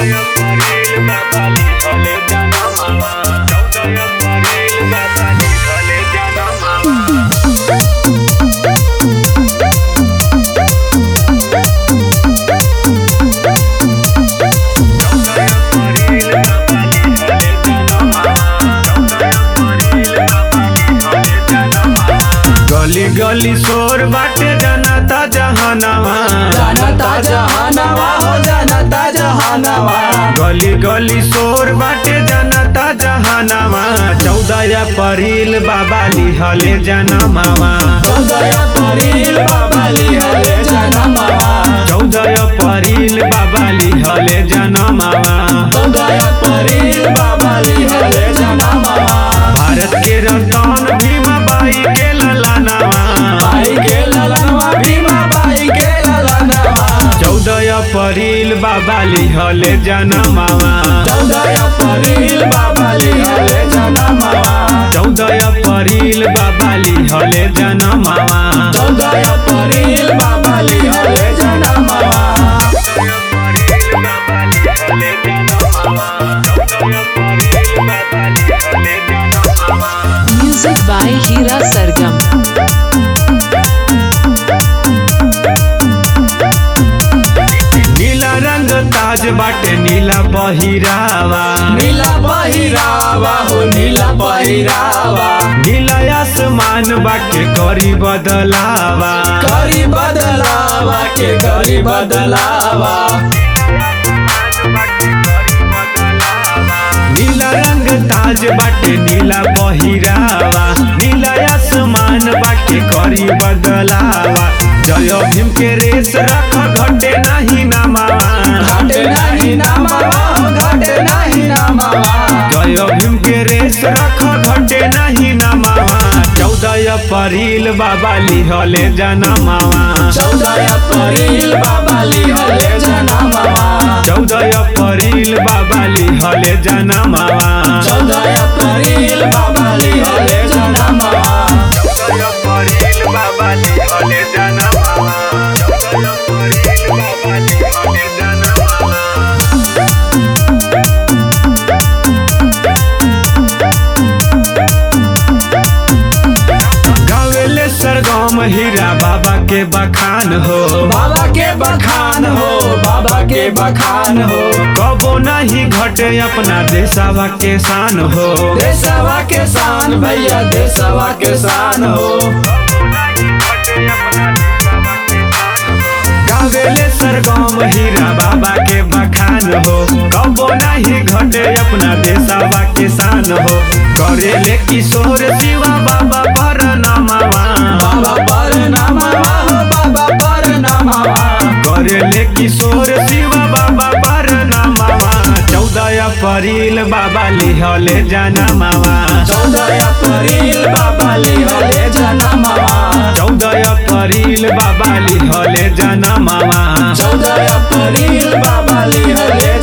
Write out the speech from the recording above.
गली गली शोर बाटे जनता जहानावा जनता जहानवा हो जनता जहानवा गली गली शोर बाटे जनता जहानावा चौदह अप्रैल बाबा लिहले जनमावा चौदह परिल बाबा लिहले जनमवा चौदह अप्रैल बाबा लिहले जनमावा चौदह परिल बाबा लिहले जनमवा भारत के रतन भीमा बाई के ललानावा बाई के ललनवा भीमा बाई के ललनवा चौदह अप्रैल बाबा लिहले जनमावा चौदह परिल बाबा लिहले जनमवा चौदह अप्रैल बाबा लिहले जनमावा चौदह परिल बाबा लिहले जनमवा Music by Hira Sargam. नीला रंग ताज बाटे नीला पहिरावा नीला पहिरावा हो नीला पहिरावा नीला आसमान बाटे करी बदलावा करी बदलावा के करी बदलावा नीला रंग ताज बाटे नीला पहिरावा नीला आसमान बाटे करी बदलावा जय भीम के रेस रख घटे नहीं नमावा घाटे नहीं नामावा हो घाटे नहीं नामावा जय भीम के रेस रख घटे नहीं नमावा चौदह अप्रैल बाबा लिहले जनमावा चौदह अप्रैल बाबा लिहले जनमावा चौदह अप्रैल बाबा लिहले जनमावा चौदह अप्रैल बाबा लिहले जनमावा चौदह अप्रैल बाबा लिहले जनमावा चौदह अप्रैल बाबा लिहले जनमावा गावेले सरगम हीरा बाबा के बखान हो बाबा के बखान हो बाबा के बखान हो कबो नहीं घटे अपना देशवा के शान हो देशवा के शान भैया देशवा के शान हो गावेले सरगम हीरा बाबा के बखान हो कबो नहीं घटे अपना देशवा के शान हो करेले किशोर शिवा बाबा पर नमावा बाबा पर नमावा हो बाबा पर नमावा करेले किशोर शिवा बाबा पर नमावा चौदह अप्रैल बाबा लिहले जनमावा चौदह अप्रैल बाबा लिहले जनमावा चौदह अप्रैल बाबा लिहले जनमावा चौदह अप्रैल बाबा लिहले